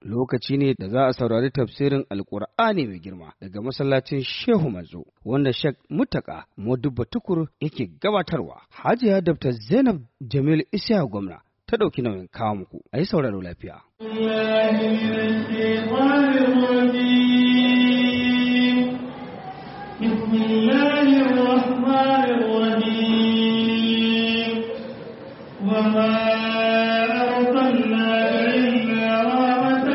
lokaci ne da za a saurari tafsirin alkur'ani mai girma daga masallacin shehu manzo wanda shek mutaka modubba tukur yake gabatarwa hajiya dr zainab jamil isya gwamna ta ɗauki nauyin kawo muku a yi sauraro lafiya بسم الله الرحمن الرحيم وما أرسلناك إلا رحمة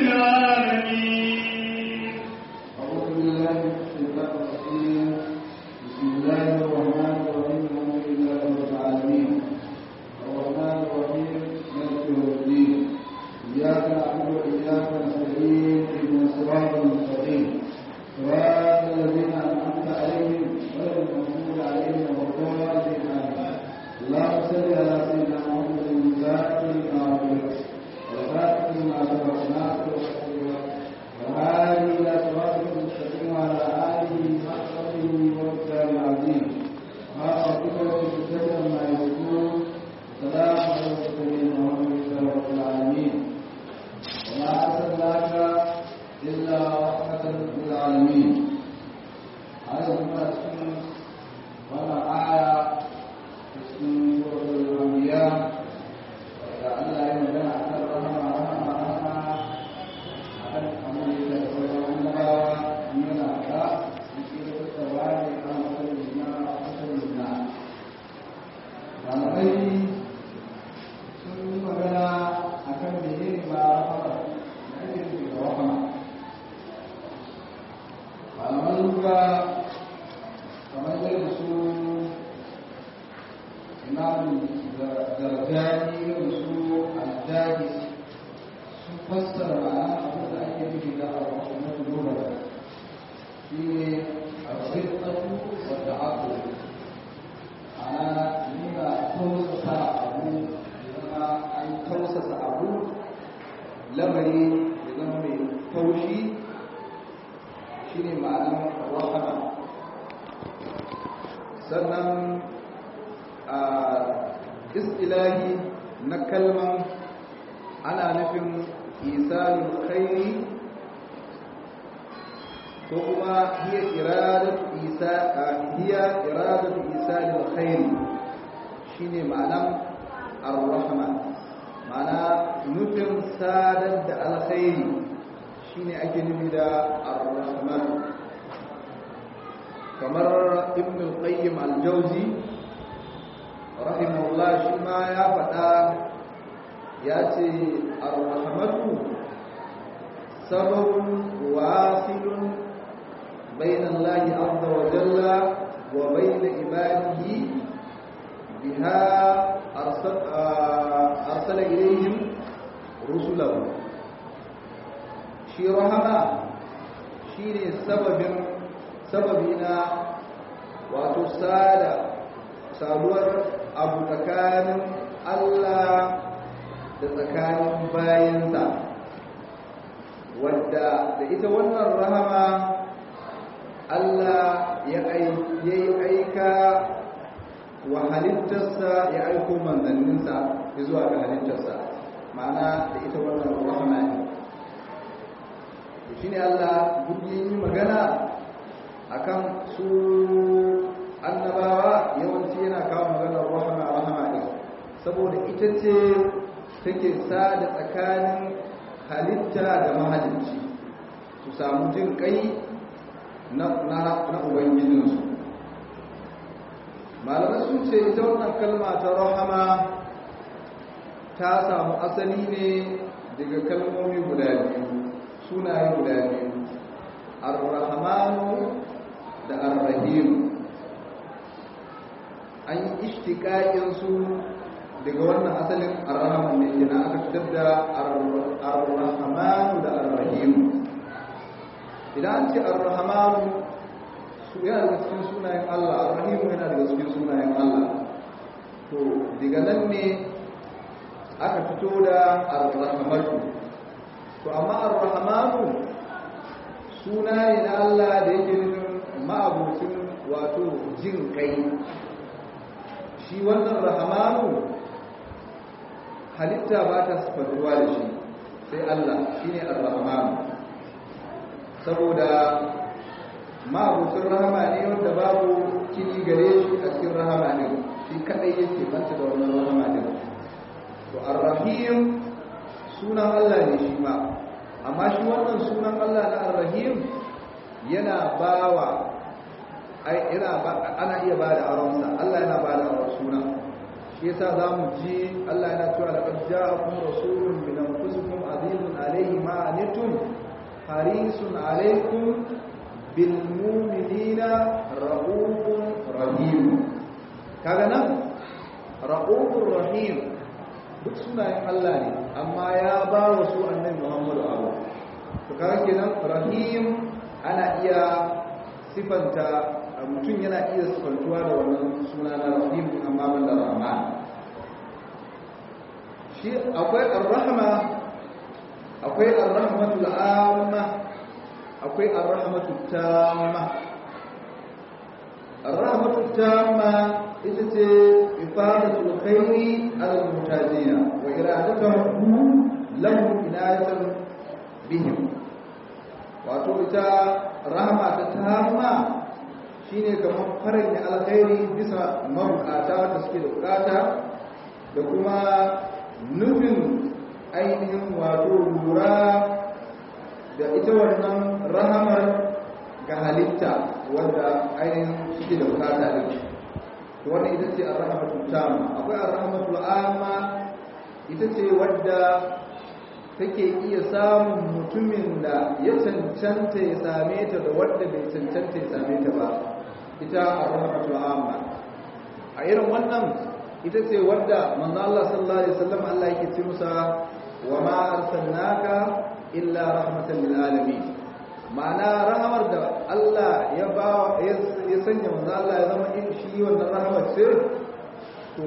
للعالمين أعوذ بالله من الشيطان الرجيم بسم الله الرحمن الرحيم الحمد لله رب العالمين الرحمن الرحيم مالك يوم الدين إياك نعبد وإياك نستعين اهدنا الصراط المستقيم صراط الذين أنعمت عليهم غير المغضوب عليهم ولا الضالين آمين اللهم صل على سيدنا محمد الفاتح لما أغلق والخاتم لما سبق ناصر الحق وهذه إلى صراط المستقيم وعلى آله وصحبه والكتاب العظيم ما ربك وبالعزة عما يصفون سلام على المرسلين والحمد لله رب العالمين وما أرسلناك إلا رحمة للعالمين هذا ما اسم وما آية اسم سورة الأنبياء وجعل الله يمنع كرمها رحمة رحمة akan amal da sauran annabawa yana da cikin da tsawari a matsayin na matsayin na malamai sun yi magana a kan mene ba rahama na ake nufi da rahama malaman lura kamar yadda su imamu zargani irin su al-dagis sun fassara ma'ana abin da ake nufi da al-rahmatu lura shi ne al-riqqatu wa ta'aqul ana nuna tausasa abu zama an tausasa abu lamari ya zama mai taushi shi ne ma'anar rahama sannan a istilahi na kalman ana nufin isalin khairi ko kuma hiya iradatu isa hiya iradatu isalin khairi shine ma'anan ar-rahman ma'ana nufin sadar da alkhairi shine ake nufi da ar-rahman kamar ibn al-qayyim al-jawzi rahimahullah shi ma ya faɗa ya ce ar-rahmatu sababun wasilun bainan lahi azza wa jalla wa bain ibadihi biha arsala ilayhim rusulahu shi rahama shine sababin sababina wato sada saduwar abu tsakanin Allah da tsakanin bayansa wadda da ita wannan rahama Allah ya yi aika wa halittarsa ya aiko manzanninsa ya zuwa ga halittarsa ma'ana da ita wannan rahama ne shi ne Allah gudu yi magana akan su annabawa yawanci yana kawo maganar rahama rahama ɗin saboda ita ce take sada tsakanin halitta da mahalicci su samu jin kai na ubangijinsu malamai sun ce ita wannan kalma ta rahama ta samu asali ne daga kalmomi guda biyu sunaye guda biyu ar-rahmanu da ar-rahim an yi ishtiƙaƙinsu daga wannan asalin ar-rahman ne kina aka fitar da ar-rahmanu da ar-rahim idan an ce ar-rahmanu su yana daga cikin sunayen Allah ar-rahim yana daga cikin sunayen Allah to daga nan ne aka fito da ar-rahmatu to amma ar-rahmanu suna ne na Allah da yake nufin ma'abucin wato jin kai shi wannan rahamanu halitta ba ta sifantuwa da shi sai Allah shine ar-rahman saboda ma'abucin rahama ne wanda babu kini gare shi a cikin rahama ne shi kadai yake banta da wannan rahama ne to ar-rahim sunan Allah ne shi ma amma shi wannan sunan Allah na ar-rahim yana bawa ai yana ba ana iya bada aronsa Allah yana bada aron sunan shi yasa zamu ji Allah yana cewa laqad ja'akum rasulun min anfusikum azizun alayhi ma anittum harisun alaykum bil mu'minina raufun rahim kaga nan raufur rahim duk sunayen Allah ne amma ya ba wa su annabi Muhammadu abu to kaga kenan rahim ana iya sifanta mutum yana iya sifantuwa da wannan suna na rahim amma ban da rahman shi akwai ar-rahma akwai ar-rahmatul amma akwai ar-rahmatul tamma ar-rahmatul tamma ita ce ifadatul khairi ala mutajina wa iradatuhu lahum inayatan bihim wato ita rahama ta tamma shine kamar farin alkhairi bisa mabukata da suke da bukata da kuma nufin ainihin wato lura da ita wannan rahamar ga halitta wanda ainihin suke da bukata da shi to wannan ita ce ar-rahmatul tamma akwai ar-rahmatul amma ita ce wadda take iya samun mutumin da ya cancanta ya same ta da wadda bai cancanta ya same ta ba ita ar-rahmatul amma a irin wannan ita ce wadda manzo Allah sallallahu alaihi wasallam Allah yake ce musa wa ma arsalnaka illa rahmatan lil alamin ma'ana rahamar da Allah ya ba ya sanya manzo Allah ya zama in shi wannan rahamar ce to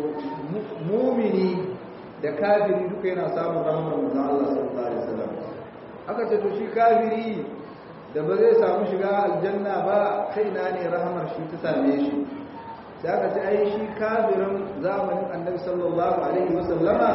mu'mini da kafiri duka yana samun rahamar manzo Allah sallallahu alaihi wasallam aka ce to shi kafiri da ba zai samu shiga aljanna ba kai na ne rahamar shi ta same shi sai aka ce ai shi kafirin zamanin annabi sallallahu alaihi wasallama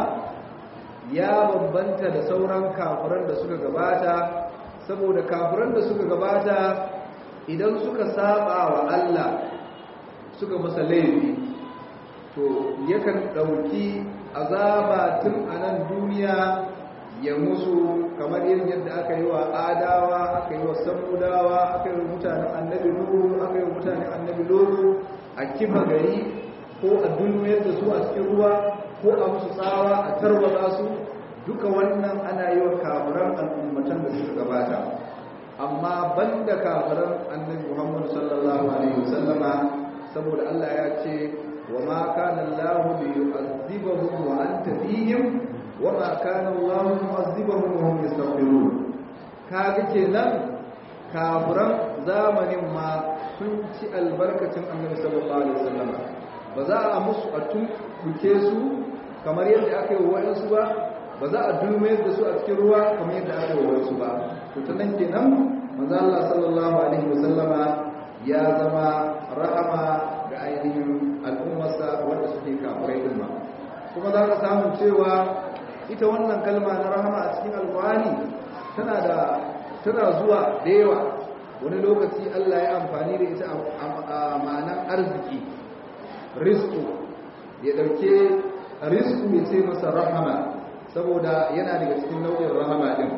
ya bambanta da sauran kafiran da suka gabata saboda kafiran da suka gabata idan suka saba wa Allah suka masa laifi to yakan dauki azaba tun a nan duniya ya musu kamar yin yadda aka yi wa adawa aka yi wa samudawa aka yi wa mutanen annabi nuhu aka yi wa mutanen annabi lolo a kifa gari ko a dulmiyar da su a cikin ruwa ko a musu tsawa a tarwata su duka wannan ana yi wa kafiran al'ummatan da suka gabata amma banda kafiran annabi muhammad sallallahu alaihi wasallama saboda allah ya ce wa ma kana allah li yu'adhibahum wa anta fihim wa ma kana allah mu'adhibahum wa hum yastaghfirun kaga kenan kafiran zamanin ma sun ci albarkacin annabi sallallahu alaihi wasallam ba za a musu a tunkuke su kamar yadda aka yi wa wayansu ba ba za a dulme da su a cikin ruwa kamar yadda aka yi wa wayansu ba to ta nan kenan manzo Allah sallallahu alaihi wasallama ya zama rahama ga ainihin al'ummarsa wanda suke kafirai din ma kuma za ka samu cewa ita wannan kalma na rahama a cikin alqur'ani tana da tana zuwa da yawa wani lokaci Allah ya amfani da ita a ma'anan arziki rizku ya dauke rizku ya ce masa rahama saboda yana daga cikin nau'in rahama din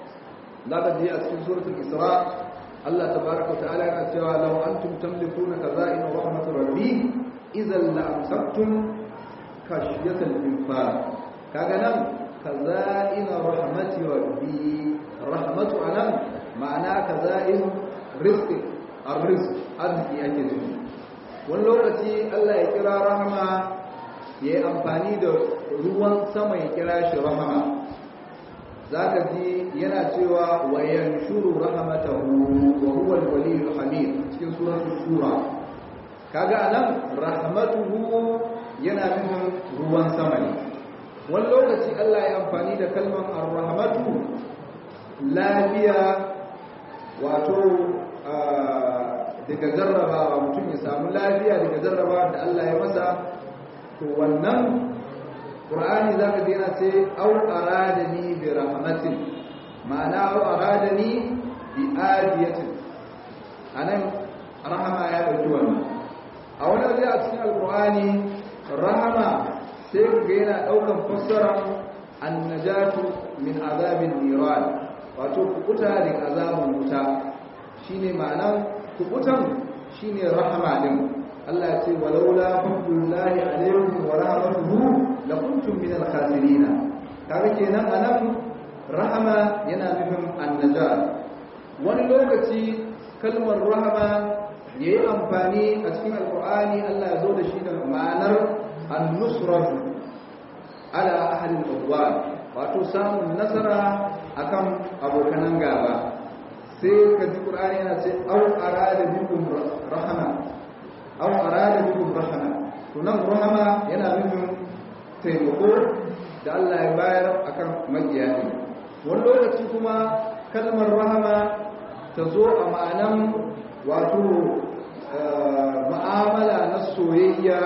zaka ji a cikin suratul isra Allah tabaaraka ta'ala yana cewa law antum tamlikuna kaza'in rahmatur rabbi idan la amsaktum khashyatal infaq kaga nan kaza'in rahmati rabbi rahmatu anan ma'ana kaza'in rizqi ar-rizq arziki ake nufi wani lokaci Allah ya kira rahama ya yi amfani da ruwan sama ya kira shi rahama zaka ji yana cewa wa yanshuru rahmatahu wa huwa al-waliyul hamid cikin suratul shura kaga anan rahmatuhu yana nufin ruwan sama ne wani lokaci Allah ya amfani da kalmar ar-rahmatu lafiya wato daga jarrabawa mutum ya samu lafiya daga jarrabawa da Allah ya masa to wannan qur'ani zaka ji yana ce au aradani bi rahmatin ma'ana au aradani bi adiyatin anan rahama ya dauki wannan a wani waje a cikin alqur'ani rahama sai ga yana daukan fassara annajatu min azabin niran wato kukuta daga azabin wuta shine ma'anar kukutan shine rahama din Allah ya ce walaula fadlullahi alaykum wa rahmatuhu lakuntum min al-khasirin kaga kenan anan rahama yana nufin annajat wani lokaci kalmar rahama yayi amfani a cikin alqur'ani Allah ya zo da shi da ma'anar an-nusratu ala ahli al-udwan wato samun nasara akan abokanan gaba sai ka ji qur'ani yana ce au arada bikum rahama au arada bikum rahama to nan rahama yana nufin taimako da Allah ya bayar akan magiya ne wani lokaci kuma kalmar rahama ta zo a ma'anan wato ma'amala na soyayya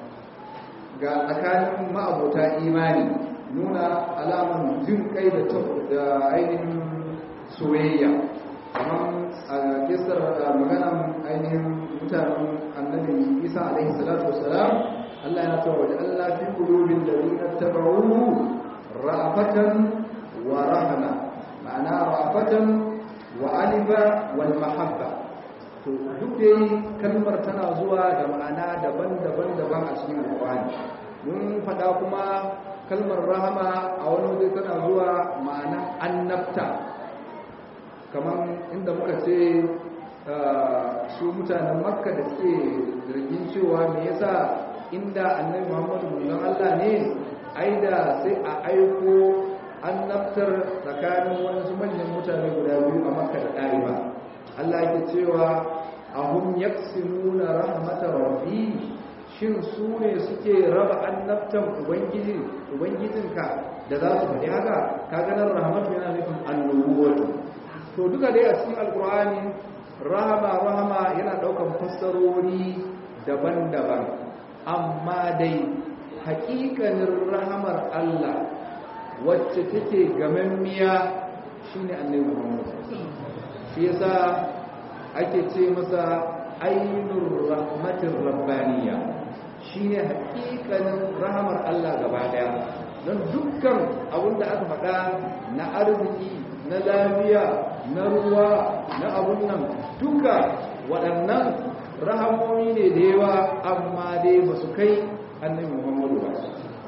ga tsakanin ma'abota imani nuna alamun jin kai da ainihin soyayya kamar a kisar maganan ainihin mutanen annabi isa alaihi salatu wasalam Allah ya tawa da Allah fi qulubil ladina tabauhu ra'afatan wa rahma ma'ana ra'afatan wa alifa wal mahabba to duk dai kalmar tana zuwa da ma'ana daban-daban daban a cikin alƙur'ani mun faɗa kuma kalmar rahama a wani waje tana zuwa ma'ana annabta kamar inda muka ce su mutanen makka da suke zargin cewa me yasa inda annabi muhammadu manzon allah ne ai da sai a aiko annabtar tsakanin wasu manyan mutane guda biyu a makka da ɗariba allah yake cewa ahum yaksimuna rahmatar rabbi shin su ne suke raba annabtan ubangiji ubangijinka da za su faɗi haka ka ganin rahmatu yana nufin annubuwatu to duka dai a cikin alkur'ani rahama rahama yana ɗaukan fassarori daban-daban amma dai haƙiƙanin rahamar Allah wacce take gamammiya shine annabi Muhammad shi yasa ake ce masa ainur rahmatir rabbaniya shine haƙiƙanin rahamar Allah gaba daya don dukkan abin da aka faɗa na arziki na lafiya na ruwa na abun nan duka waɗannan rahamomi ne da yawa amma dai ba su kai annabi muhammadu ba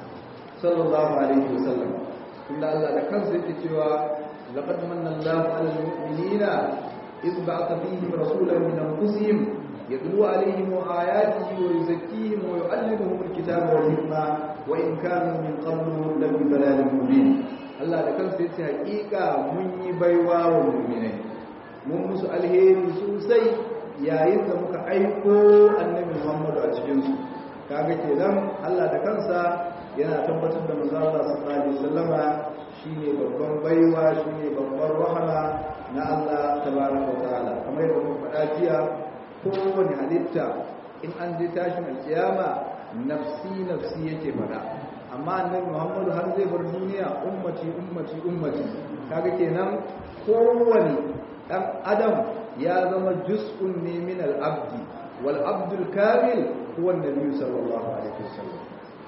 sallallahu alaihi wasallam tunda Allah da kansa yake cewa laqad manna Allahu 'alal mu'minina إذ بعث فيهم رسولا من أنفسهم يتلو عليهم آياته ويزكيهم ويعلمهم الكتاب والحكمة وإن كانوا من قبل لفي ضلال مبين Allah da kansa yace hakika mun yi baiwa wa mu'minai mun musu alheri sosai yayin da muka aiko annabi Muhammad a cikin su kaga kenan Allah da kansa yana tabbatar da manzo Allah sallallahu alaihi wasallama shine babban baiwa shine babban rahama na Allah tabaraka ta'ala kamar yadda muka faɗa jiya kowane halitta in an je tashin alkiyama nafsi nafsi yake faɗa amma annabi Muhammadu har zai bar duniya ummati ummati ummati kaga kenan kowane dan adam ya zama juz'un ne min al-abdi wal abdul kamil huwa an-nabi sallallahu alaihi wasallam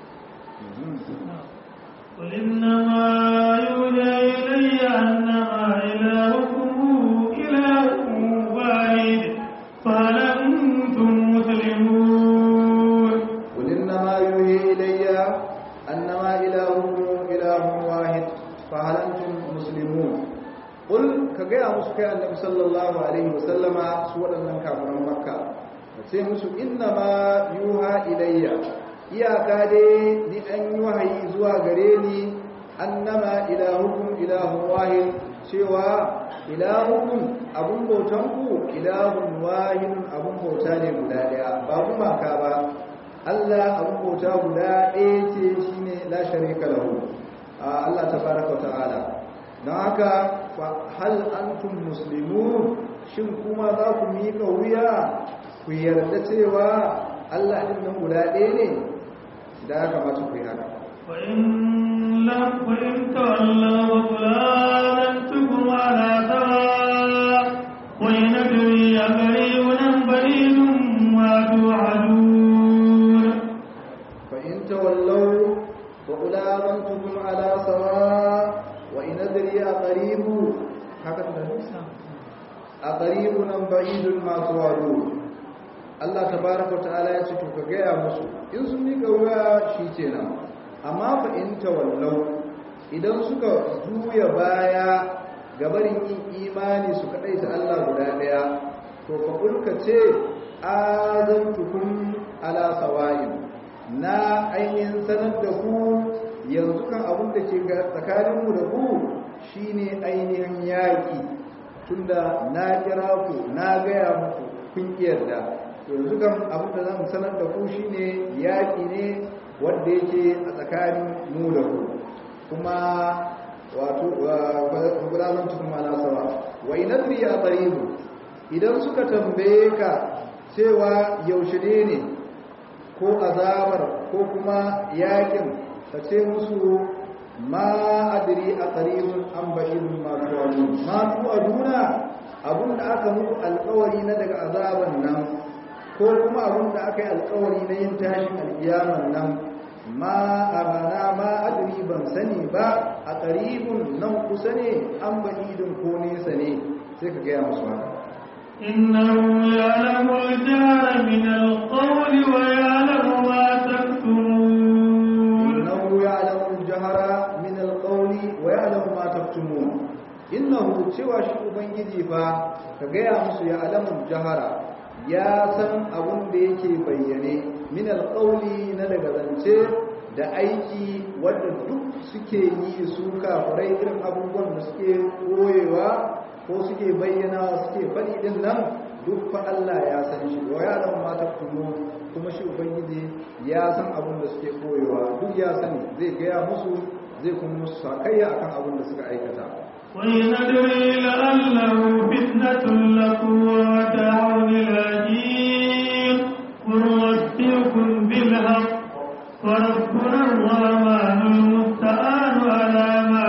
قل إنما يوحى إلي أنما إلهكم إله واحد فهل أنتم مسلمون قل إنما يوحي إلي أنما إلهكم إله واحد فهل أنتم مسلمون قل كجاء مسكى النبي صلى الله عليه وسلم سورة من كافر مكة sai musu innama yuha ilayya iyaka dai ni an yi wahayi zuwa gare ni annama ilahukum ilahun wahid cewa ilahukum abun bautan ku ilahun wahid abun bauta ne guda daya ba kuma ka ba Allah abun bauta guda ɗaya ce shine la sharika lahu Allah tabaraka ta'ala don haka fa hal antum muslimun shin kuma za ku miƙa wuya ku yarda cewa Allah ɗin nan guda ɗaya ne da ya kamata ku yi haka وإن لم وإن تولوا وقل آذنتكم على سواء وإن أدري قريب أم بعيد ما توعدون فإن تولوا فقل آمنتكم على سواء وإن أدري أقريب هكذا أقريب أم بعيد ما توعدون Allah tabaraka ta'ala ya ce to ka gaya musu in sun mika wuya shi kenan amma fa in tawallau idan suka juya baya gabarin yin imani su kadai ta Allah guda daya to fa kulka ce azantukum ala sawa'in na ainihin sanar da ku yanzu kan abin da ke tsakaninmu da ku shine ainihin yaƙi tunda na kira ku na gaya muku kun yarda yanzu kan abin da zan sanar da ku shine yaƙi ne wanda yake a tsakanin mu da ku kuma wato gudanar cikin malasawa wa inadri ya qaribu idan suka tambaye ka cewa yaushe ne ne ko azabar ko kuma yakin ka ce musu ma adri a qaribun an ba'idun ma tu'adun ma tu'aduna abunda aka muku alƙawari na daga azaban nan ko kuma abunda aka yi alƙawari na yin tashin alƙiyaman nan ma amana ma adri ban sani ba a qaribun nan kusa ne an ba'idun ko nesa ne sai ka gaya musu haka إنه يعلم الجهر من القول ويعلم ما تكتمون إنه يعلم الجهر من القول ويعلم ما تكتمون إنه cewa shi ubangiji fa ka gaya musu ya alamun jahara ya san abun da yake bayyane min alqawli na daga zance da aiki wanda duk suke yi su kafirai irin abubuwan da suke koyewa ko suke bayyana suke faɗi din nan duk fa Allah ya san shi wa ya lam ma taktumu kuma shi ubangiji ya san abin da suke koyewa duk ya sani zai gaya musu zai kuma musu sakayya akan abin da suka aikata وإن أدري لعله فتنة لكم ومتاع إلى حين ونوفيكم بالحق وربنا الرحمن المستعان على ما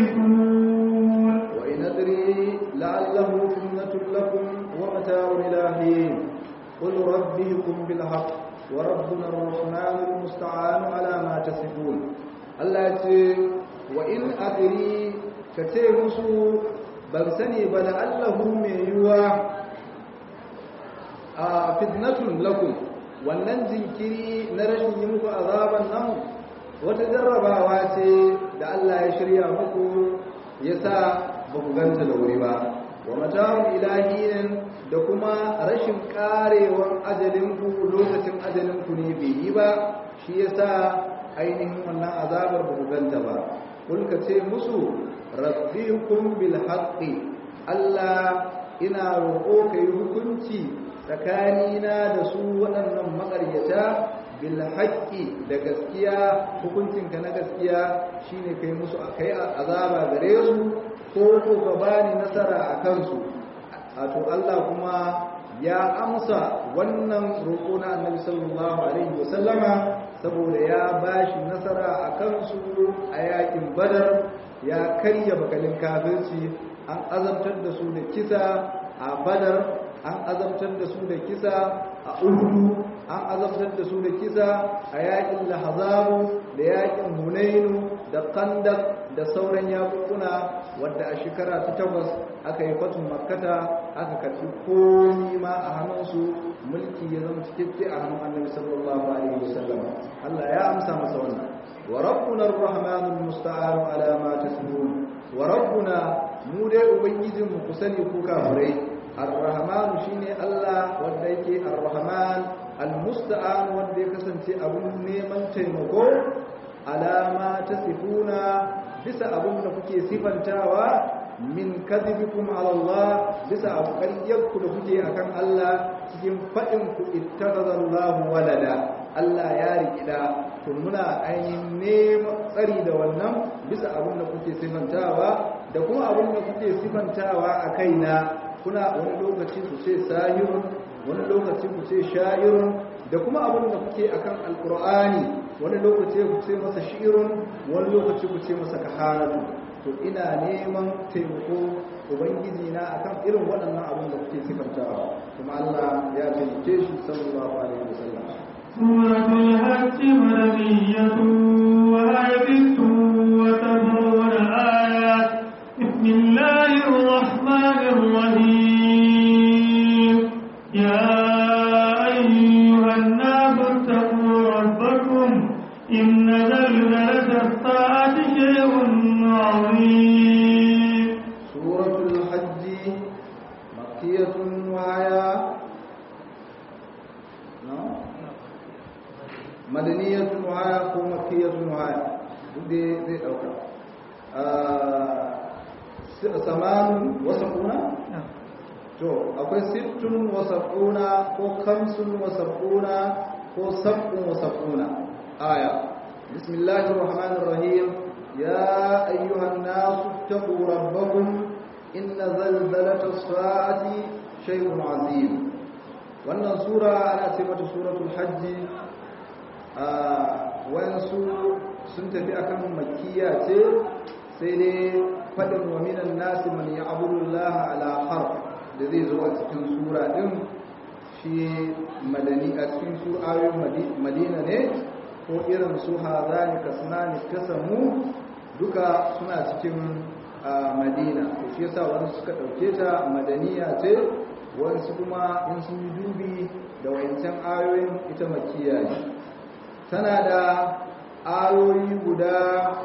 تصفون وإن أدري لعله فتنة لكم ومتاع إلى حين قل ربكم بالحق وربنا الرحمن المستعان على ما تصفون الله يقول وإن أدري كتير مسو ban sani ba da allahu mai yiwuwa a fitnatun lakum wannan jinkiri na rashin yi muku azaban nan wata jarrabawa ce da Allah ya shirya muku ya sa ba ku ganta da wuri ba wa mata'un ilahiyin da kuma rashin karewan ajalinku lokacin ajalinku ne bai yi ba shi ya sa ainihin wannan azabar ba ku ganta ba kulka ce musu rabbikum bil haqqi Allah ina roƙo kai hukunci tsakanina da su waɗannan maƙaryata bil haqqi da gaskiya hukuncinka na gaskiya shine kai musu kai azaba gare su ko ko ka bani nasara a kansu to Allah kuma ya amsa wannan roƙo na Annabi sallallahu alaihi wasallama saboda ya bashi nasara a kansu a yakin Badar ya karya bakalin kafirci an azabtar da su da kisa a Badar an azabtar da su da kisa a Uhud an azabtar da su da kisa a yakin Lahzabu da yakin Hunainu da Khandaq da sauran yakukuna wadda a shekara ta takwas aka yi fatun makkata aka karfi komi ma a hannunsu mulki ya zama cikakke a hannun annabi sallallahu alaihi wasallam Allah ya amsa masa wannan wa rabbuna arrahmanul musta'an ala ma tasbun wa rabbuna mu dai ubangijin mu kusani ku kafirai arrahman shine Allah wanda yake arrahman almusta'an wanda ya kasance abun neman taimako alama tasifuna bisa abun da kuke sifantawa min kadhibikum ala Allah bisa abuƙaryarku da kuke akan Allah cikin faɗin ku ittakhadallahu walada Allah ya rikida to muna ainihin neman tsari da wannan bisa abin da kuke sifantawa da kuma abin da kuke sifantawa a kaina kuna wani lokaci ku ce sahirun wani lokaci ku ce sha'irun da kuma abin da kuke akan alqur'ani wani lokaci ku ce masa shi'irun wani lokaci ku ce masa kahanatu to ina neman taimako ubangiji na akan irin waɗannan abin da kuke sifantawa kuma Allah ya taimake shi sallallahu alaihi wasallam سورة الحج مدنية وآية وتدعون آيات بسم الله الرحمن الرحيم يا أيها الناس اتقوا ربكم إن زلزلة الساعة شيء عظيم سورة الحج مكية وهي نعم مدنية وهي ومكية وهي دي دي أوكا ثمان وسبعون to akwai sittun wa sab'una ko kamsun wa sab'una ko sab'un wa sab'una aya bismillahir rahmanir rahim ya ayyuhan nasu taqu rabbakum inna zalzalatas sa'ati shay'un azim wannan sura ana ce mata suratul hajj a wayansu sun tafi akan makkiya ce sai dai fadin wa minan nasi man ya'budu allaha ala harf da zai zo a cikin sura din shi madani a cikin su ayoyin madina ne ko irin su hazani kasnani kasamu duka suna cikin madina to shi yasa wani suka dauke ta madaniya ce wasu kuma in sun yi dubi da wayancan ayoyin ita makiya ne tana da ayoyi guda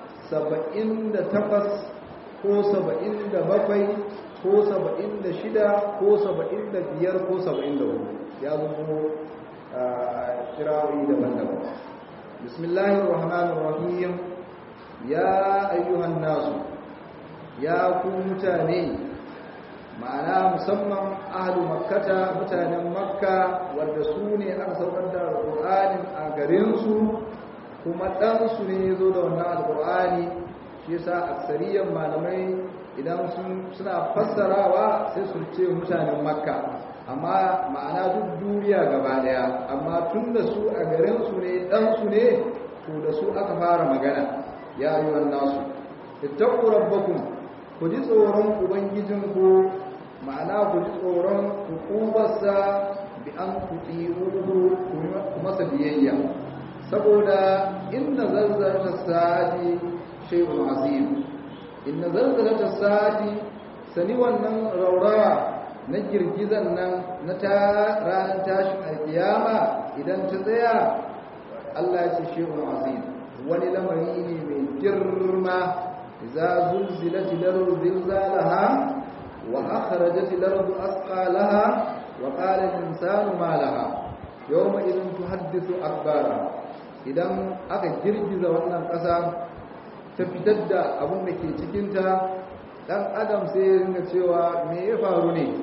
78 ko 77 ko saba'in da shida ko saba'in da biyar ko saba'in da hudu ya zo kirawoyi daban-daban bismillahir rahmanir rahim ya ayyuhan nasu ya ku mutane ma'ana musamman ahlu makkata mutanen makka wanda su ne aka saukar da alƙur'anin a garinsu kuma ɗansu ne ya zo da wannan alƙur'ani shi yasa aksariyan malamai idan suna fassarawa sai su ce mutanen makka amma ma'ana duk duniya gaba daya amma tun da su a garinsu ne ɗansu ne to da su aka fara magana ya yi nasu ittaku rabbakum ku ji tsoron ubangijinku ma'ana ku ji tsoron hukubarsa bi an tuti'uhu ku masa biyayya saboda inna zazzarta sa'ati shay'un azim inna zalzalata sa'ati sani wannan raurawa na girgizan nan na ta ranar tashin alkiyama idan ta tsaya Allah ya ce shehun azim wani lamari ne mai girma za zulzilati lardu zilzalaha wa akhrajati lardu asqalaha wa qala al-insanu ma laha yawma idin tuhaddithu akbara idan aka girgiza wannan ƙasa ta fitar da abin da ke cikinta ɗan adam sai ya ringa cewa me ya faru ne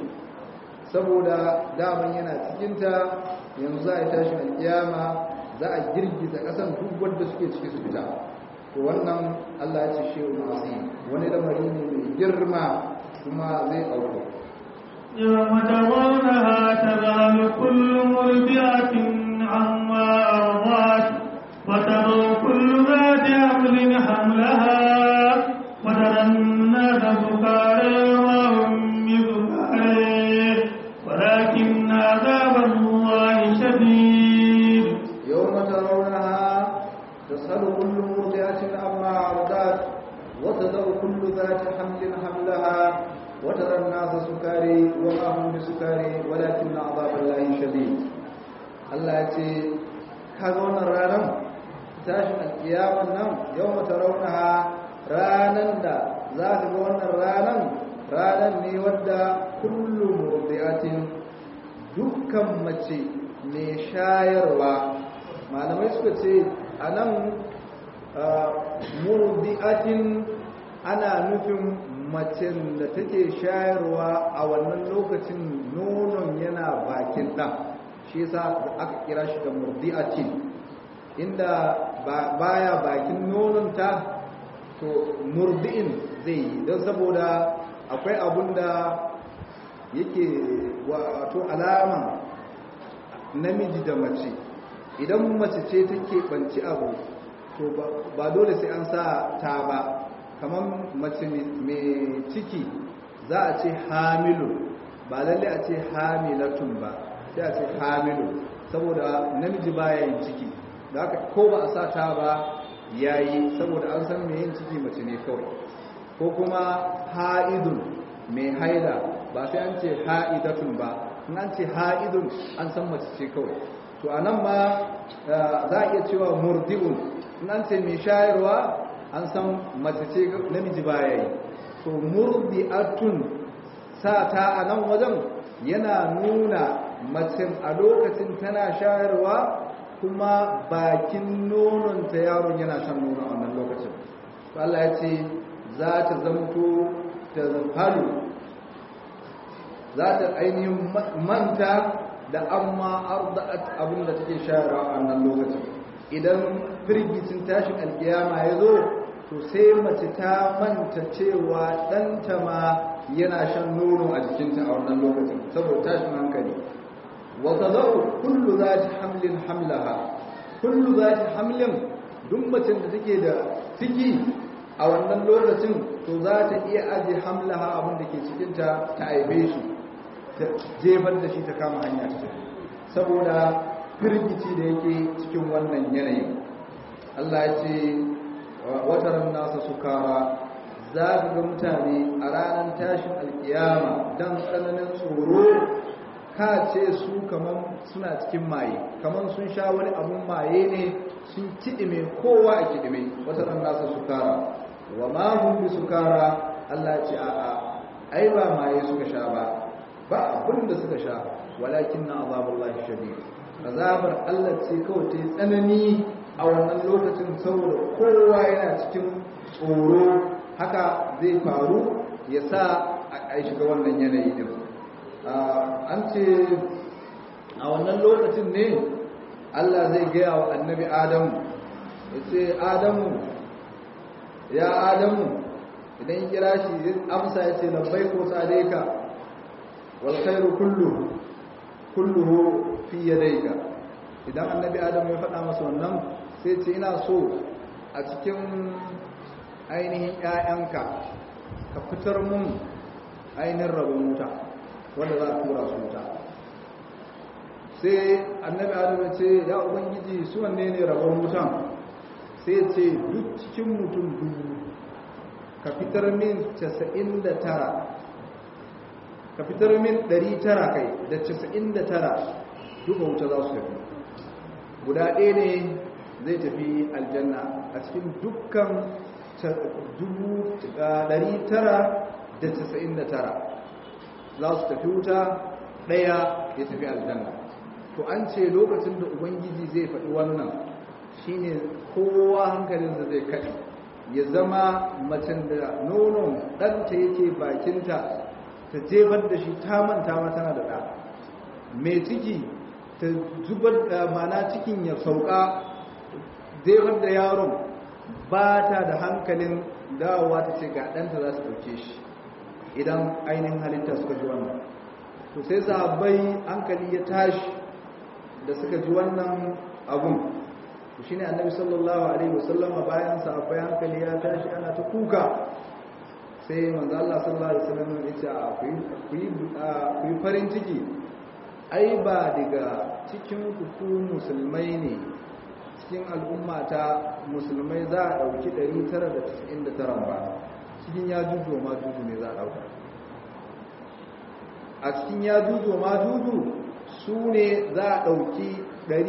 saboda daman yana cikinta yanzu za a yi tashin alkiyama za a girgiza ƙasan duk wadda suke ciki su fita to wannan allah ya ce shehu masu wani lamari ne mai girma kuma zai auku يوم ترونها تذهل كل مرضعة عما أرضعت وترى كل ذات حمل حملها وترى الناس سكارى وهم بسكارى ولكن عذاب الله شديد يوم ترونها تسأل كل مرضعة عما أرضعت وتذر كل ذات حمل حملها وترى الناس سكاري وما هم بسكاري ولكن عذاب الله شديد الله يتي كذون الرانم tashin alkiyaman nan yau mata raunaha ranan da za ta ga wannan ranan ranan ne wadda kullum murdiatin dukkan mace mai shayarwa malamai suka ce a nan murdiatin ana nufin macen da take shayarwa a wannan lokacin nonon yana bakin ɗan shi yasa aka kira shi da murdiatin inda baya bakin nononta to murdi'in zai yi don saboda akwai abun da yake wato alama namiji da mace idan mace ce take banci abu to ba dole sai an sa ta ba kamar mace mai ciki za a ce hamilu ba lalle a ce hamilatun ba sai a ce hamilu saboda namiji baya yin ciki da haka ko ba a sa ta ba yayi saboda an san mai yin ciki mace ne kawai ko kuma ha'idun mai haida ba sai an ce ha'idatun ba in an ce ha'idun an san mace ce kawai to a nan ma za a iya cewa murdi'un in an ce mai shayarwa an san mace ce namiji baya yi to murdi'atun sa ta a nan wajen yana nuna mace a lokacin tana shayarwa kuma bakin nononta yaron yana shan nono a wannan lokacin Allah ya ce za ta zamto ta zafalu za ta ainihin manta da amma arda'at abin da take shayarwa a wannan lokacin idan firgicin tashin alkiyama ya zo to sai mace ta manta cewa ɗanta ma yana shan nono a jikinta a wannan lokacin saboda tashin hankali wata zau kullu za ta hamlin hamlaha kullu za ta hamlin duk macen da take da ciki a wannan lokacin to za ta iya aje hamlaha abin da ke cikinta ta aibe shi ta jefar da shi ta kama hanya ta saboda firgici da yake cikin wannan yanayin Allah ya ce wataran nasa sukara za ka ga mutane a ranar tashin alkiyama don tsananin tsoro ka ce su kamar suna cikin maye kamar sun sha wani abun maye ne sun kiɗime kowa a kiɗime wataran nasa sukara wa mahun bi sukara Allah ya ce a'a ai ba maye suka sha ba ba abin da suka sha walakin na azabullahi shadid azabar Allah ce kawai ta tsanani a wannan lokacin saboda kowa yana cikin tsoro haka zai faru ya sa a shiga wannan yanayi din an ce a wannan lokacin ne Allah zai gaya wa annabi Adamu ya ce Adamu ya Adamu idan kira shi amsa ya ce labbai ko tsadeka wal khairu kulluhu kulluhu fi yadayka idan annabi adam ya faɗa masa wannan sai ce ina so a cikin ainihin ƴaƴanka ka fitar mun ainihin rabon wuta wanda za a tura su wuta sai annabi adam ya ce ya ubangiji su wanne ne rabon wutan sai ce duk cikin mutum dubu ka fitar min 99 ka fitar min 900 kai da 99 duka wuta za su tafi guda ɗaya ne zai tafi aljanna a cikin dukkan 999 za su tafi wuta ɗaya ya tafi aljanna to an ce lokacin da ubangiji zai faɗi wannan shine kowa hankalinsa zai kaɗi ya zama macen da nonon ɗanta yake bakinta ta jefar da shi ta manta ma tana da ɗa mai ciki ta zubar da mana cikin ya sauka jefar da yaron ba ta da hankalin dawowa ta ce ga ɗanta za su ɗauke shi idan ainihin halitta suka ji wannan to sai sahabbai hankali ya tashi da suka ji wannan abun shi ne annabi sallallahu alaihi wasallama bayan sahabbai hankali ya tashi ana ta kuka sai manzo Allah sallallahu alaihi wasallam ya ce ku yi farin ciki ai ba daga cikin ku musulmai ne cikin al'umma ta musulmai za a dauki 999 ba cikin ya juju ma juju ne za a dauka a cikin ya juju ma juju su ne za a dauki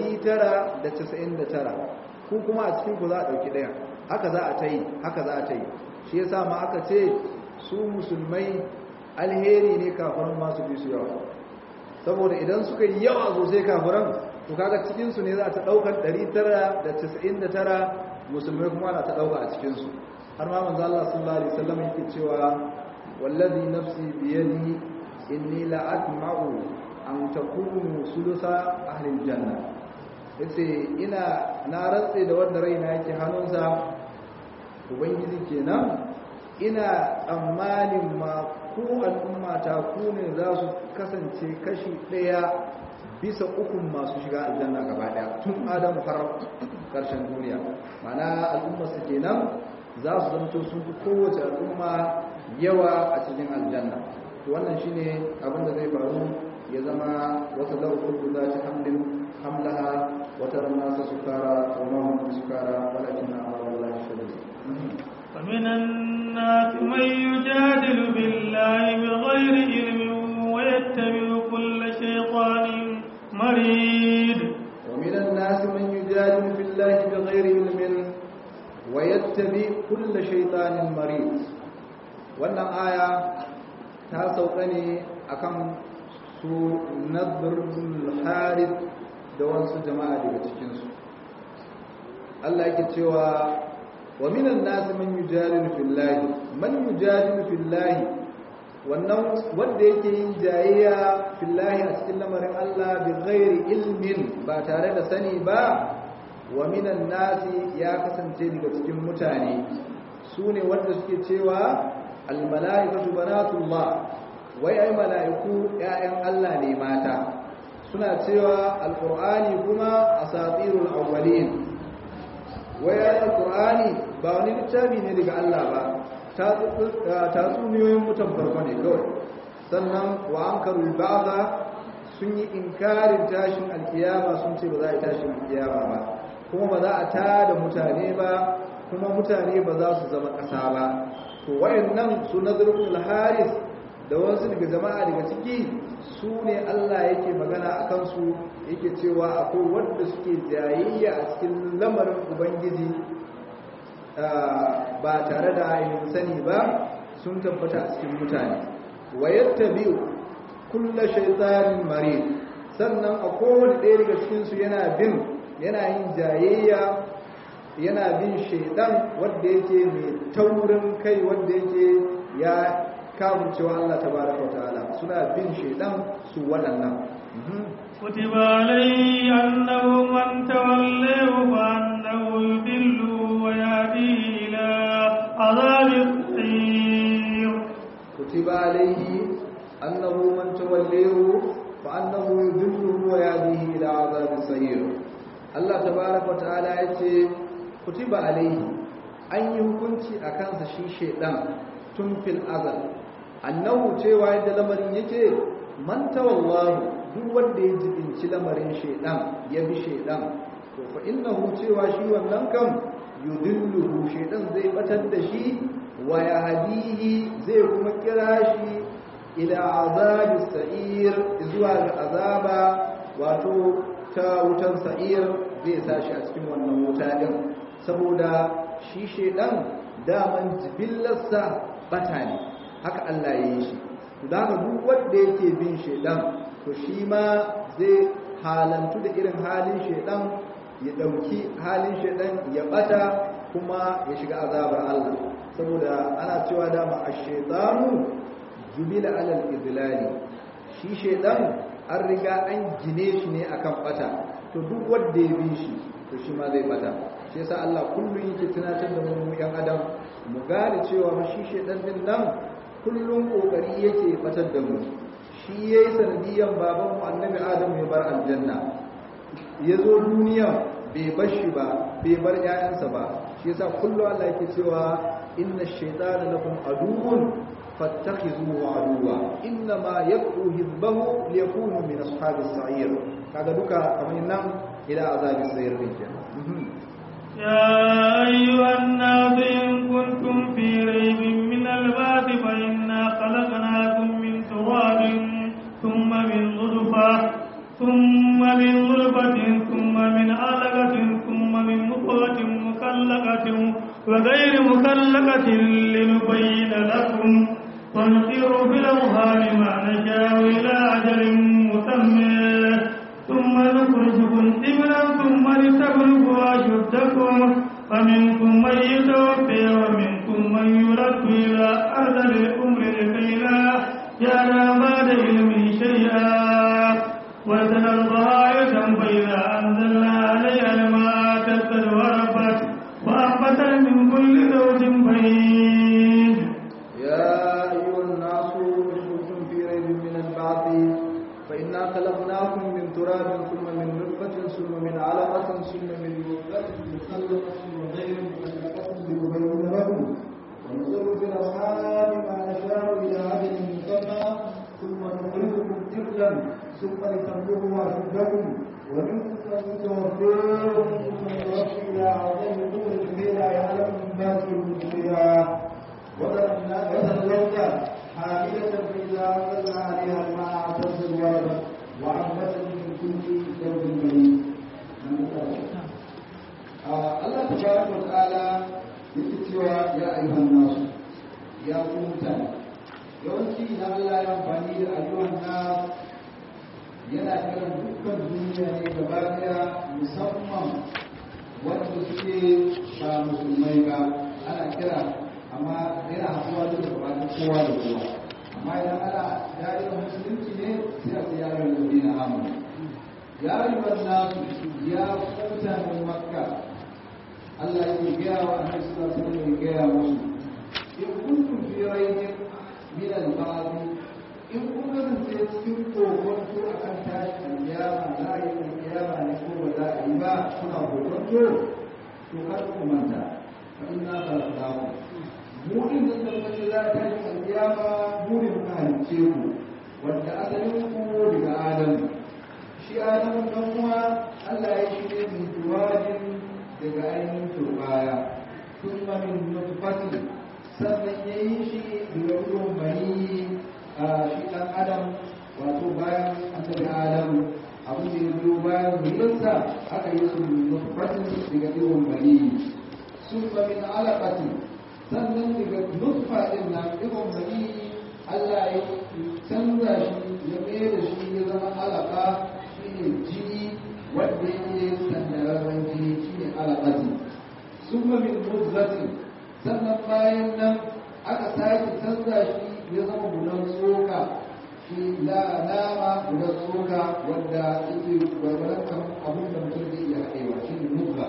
999 ku kuma a cikin ku za a dauki daya haka za a ta yi haka za a ta yi shi yasa ma aka ce su musulmai alheri ne kafiran masu fi su yawa saboda idan suka yi yawa sosai kafiran to kaga cikinsu ne za ta daukar 999 musulmai kuma na ta dauka a cikinsu har ma manzo Allah sallallahu alaihi wasallam yake cewa wallazi nafsi biyadi inni la atma'u an takunu sulusa ahli aljanna yace ina na rantse da wanda raina yake hannunsa ubangiji kenan ina tsammanin ma ku al'ummata ku ne za su kasance kashi ɗaya bisa ukun masu shiga aljanna gaba daya tun adamu har karshen duniya mana al'umma su kenan za su zanto sun fi kowace al'umma yawa a cikin aljanna to wannan shine abin da zai faru ya zama wata lauƙin da za ta hamlin hamlaha wata ranar sa sukara wa mahimmin sukara walakin na Allah shadid فمن الناس من يجادل بالله بغير علم ويتبع كل شيطان مريد ومن الناس من يجادل في الله بغير علم ويتبع كل شيطان مريد wannan aya ta sauka ne akan su nadrul harith da wasu jama'a daga cikinsu Allah yake cewa wa minan nas man yujadilu fillahi man yujadilu fillahi wannan wanda yake yin jayayya fillahi a cikin lamarin Allah bi ghairi ilmin ba tare da sani ba wa minan nas ya kasance daga cikin mutane sune wanda suke cewa al malaikatu banatullah wai ai malaiku ƴaƴan Allah ne mata suna cewa alqur'ani kuma asatirul awwalin wai alqur'ani ba wani littafi ne daga Allah ba tatsuniyoyin mutan farko ne kawai sannan wa an karu ba'da sun yi inkarin tashin alkiyama sun ce ba za a yi tashin alkiyama ba kuma ba za a tada mutane ba kuma mutane ba za su zama ƙasa ba to wayannan su nazarul haris da wasu daga jama'a daga ciki su ne Allah yake magana a kansu yake cewa akwai wanda suke jayayya a cikin lamarin ubangiji ba tare da ainihin sani ba sun tabbata a cikin mutane wayatta biyu kulla shaitanin mare sannan a kowane ɗaya daga cikinsu yana bin yana yin jayayya yana bin shaidan wadda yake mai taurin kai wadda yake ya kamun cewa Allah tabaraka wa ta'ala suna bin shaidan su waɗannan كتب عليه أنه من توليه فأنه يذله ويهديه إلى عذاب السعير كتب عليه أنه من توليه فأنه يذله ويهديه إلى عذاب السعير الله تبارك وتعالى يقول كتب عليه أن يكونتي أكانس شي شيطان تنفي الأذى أنه cewa yadda lamarin yake man tawallahu duk wanda ya jibinci lamarin shaidan ya bi shaidan to fa innahu cewa shi wannan kan yudilluhu shaidan zai batar da shi wa yahdihi zai kuma kira shi ila azabi sa'ir zuwa ga azaba wato ta wutan sa'ir zai sa shi a cikin wannan wuta din saboda shi shaidan daman jibillarsa bata ne haka Allah ya yi shi da haka duk wanda yake bin shaidan to shi ma zai halantu da irin halin shaidan ya dauki halin shaidan ya bata kuma ya shiga azabar Allah saboda ana cewa dama ash-shaytanu jubila alal idlali shi shaidan an riga an gine shi ne akan bata to duk wanda ya bi shi to shi ma zai bata shi yasa Allah kullun yake tunatar da mu yan adam mu gane cewa shi shaidan din nan kullun kokari yake batar da mu shi ya yi sanadiyan babanmu annabi adam ya bar aljanna ya zo duniya bai bar shi ba bai bar 'ya'yansa ba shi yasa kullum Allah yake cewa inna shaytana lakum aduwwun fattakhizuhu aduwwa inna ma yad'u hizbahu liyakunu min ashabis sa'ir kaga duka kamar nan ila azabis sa'ir din kenan يا أيها الناس إن كنتم في ريب من البعث فإنا خلقناكم من تراب ثم من نطفة ثم من نطفة ثم من علقة ثم من مضغة مخلقة وغير مخلقة لنبين لكم ونقر في الأوهام ما نشاء إلى أجل مسمى ثم نخرجكم طفلا ثم لتبلغوا أشدكم ومنكم من يتوفي ومنكم من يرد إلى أرذل الأمر لكي لا يعلم بعد علم شيئا وترى الغاية فإذا أنزلنا عليها الماء تسد وربت وأنبت من كل زوج بهيج يا أيها الناس إن كنتم في ريب من البعث فإنا خلقناكم من تراب رسلا ثم لتبلغوا أشدكم ومنكم من توفيهم من يوفي إلى عظيم قوة كي لا يعلم من باس المسلمين وتزوج حاملة إذا أنزلنا عليها الماء اعتزل ولدا وعبت من كل زوج بريء Allah tabaraka wa ta'ala yake cewa ya ayyuhan nasu ya ku mutane yawanci idan Allah ya amfani da ayyuhan nas yana kiran dukkan duniya ne gaba daya musamman wanda suke ba musulmai ba ana kira amma yana haɗuwa da gabanin kowa da kowa amma idan ana yayin musulunci ne sai a ce yayin da na amur ya ayyuhan nasu ya mutanen makka Allah yake gaya wa annabi sallallahu alaihi wasallam ya gaya musu in kuntum fi raybin min al-ba'd in kun kasance cikin kokonto akan tashi alkiyama za a yi alkiyama ne ko ba za a yi ba kuna kokonto to kar ku manta fa inna khalaqnakum mu din da tabbace za ta tashi alkiyama mu ne muka halicce ku wanda asalin ku daga adam shi adamu dan kuma Allah ya shi ne min tuwajin daga ainihin turbaya kuma min nutfatin sannan ya yi shi daga ruwan bani a shi ɗan adam wato bayan annabi adam abin da ya biyo bayan zuriyarsa aka yi su nutfatin daga ruwan bani sun ba min alaƙatin sannan daga nutfa ɗin nan ruwan bani Allah ya canza shi ya mai da shi ya zama alaƙa shi ne jini wanda yake sandararren jini shi ne alaƙati sun min mudzatin sannan bayan nan aka sake canza shi ya zama gudan tsoka shi la nama gudan tsoka wanda yake gwargwaron kan abin da mutum zai iya haɗewa shi ne mudza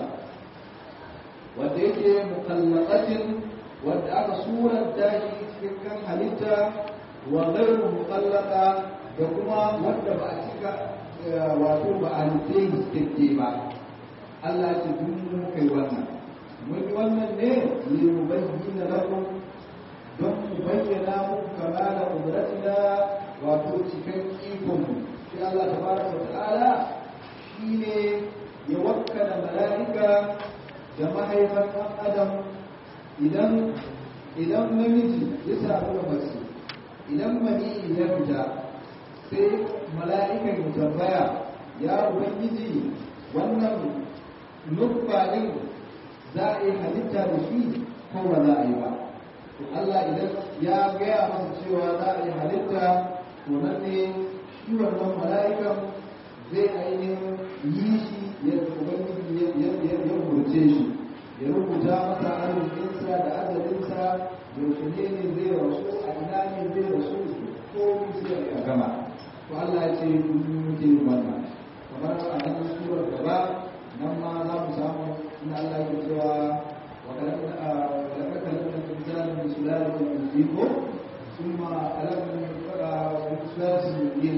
wanda yake mukallaqatin wanda aka suranta shi cikin halitta wa ghairu mukallaqa da kuma wanda ba a cika wato ba a nufe cikakke ba Allah ce duk mun kai wannan mun yi wannan ne li mubayyana lakum don mu bayyana muku kamala qudratina wato cikan ikon mu shi Allah tabaraka wa ta'ala shine ya wakkala mala'ika da mahaifar ɗan adam idan idan namiji ya samu da mace idan mani ya fita sai mala'ikan ya tambaya ya ubangiji wannan nuffa din za a yi halitta da shi ko ba za a yi ba to Allah idan ya gaya masa cewa za a yi halitta to nan ne shi wannan mala'ikan zai ainihin yi shi ya ubangiji ya rubuce shi ya rubuta masa arzikinsa da azalinsa yaushe ne ne zai rasu a ina ne zai rasu ko sai ya gama to Allah ya ce kun yi wannan kamar a nan surar gaba nan ma za mu samu inda Allah ya cewa wa kalaka kalaka kalaka insana min sulalatin min ziko thumma kalaka min sulalatin min yin